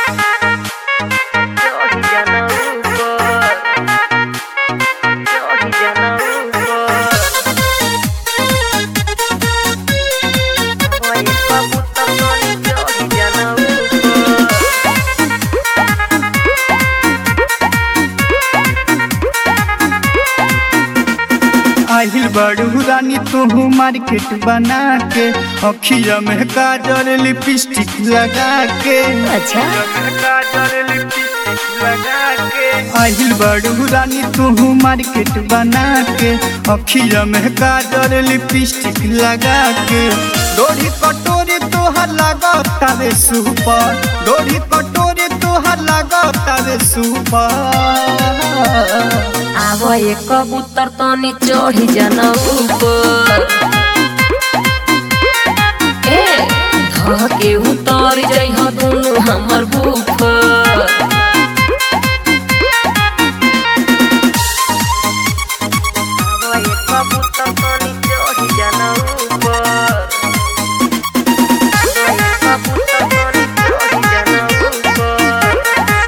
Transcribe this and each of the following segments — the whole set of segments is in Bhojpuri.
Johi jana upar Johi jana upar Hoye kabutar noni johi jana upar आहिल बड़ू रानी तू मार्केट बना के अखिया में काजल लिपस्टिक लगा के अच्छा काजल लिपस्टिक लगा के आहिल बड़ू रानी तू मार्केट बना के अखिया में काजल लिपस्टिक लगा के डोरी कटोरी तोहर लगा तारे सुपर डोरी कटोरी तोहर लगा तारे सुपर आवा ये कबूतर तनी चढ़ी जाना ऊपर ए धके उतर जाइ ह दुनु हमर बुफर आवा ये कबूतर तनी चढ़ी जाना ऊपर आवा ये कबूतर तनी चढ़ी जाना ऊपर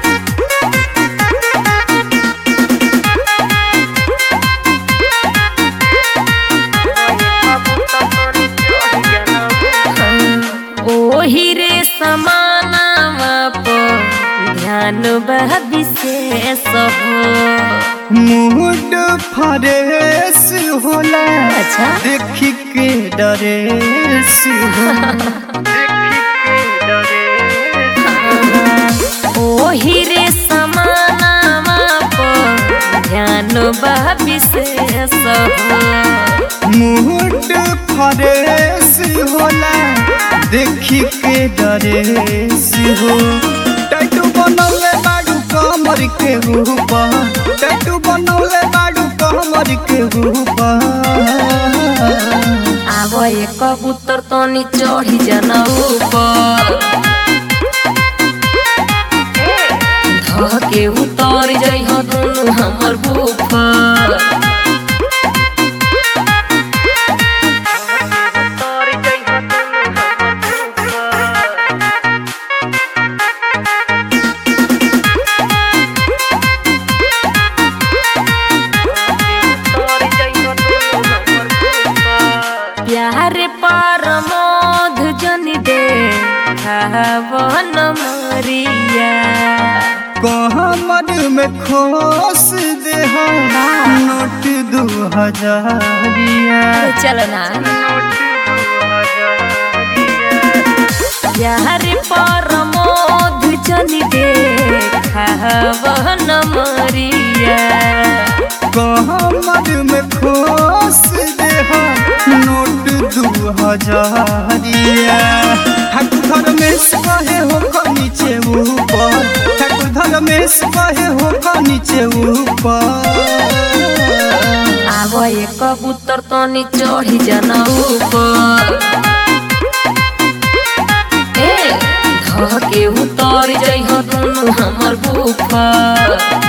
ओही रे समानावा पर ध्यान बह विशेष हो मूड फ्रेश होला अच्छा। देखी के डरेस होला देखी के डरेस ओही रे समानावा पर ध्यान बह विशेष हो मूड फ्रेश होला देखी के डरेस हो टैटू बनौले बाडू कमर के ऊपर टैटू बनौले बाडू कमर के ऊपर आवा ये कबूतर तनी चढ़ी जाना ऊपर धके उतर जाइ ह दुनु हमर बुफर उतर जाइ ह दुनु हमर बुफर प्यार पर मोध जन दे खावन मरिया कहमर में खोस दे नोट दू हजारिया चल ना प्यार पर मोध जन दे खावन मरिया कहमर में खोस दे नोट दू हजारिया ठाकुर धर में कहे हो क नीचे ऊपर ठाकुर धर में कहे हो क नीचे ऊपर आवा ये कबूतर तनी चढ़ी जाना ऊपर ए धके उतर जाइ ह दुनु हमर बुफर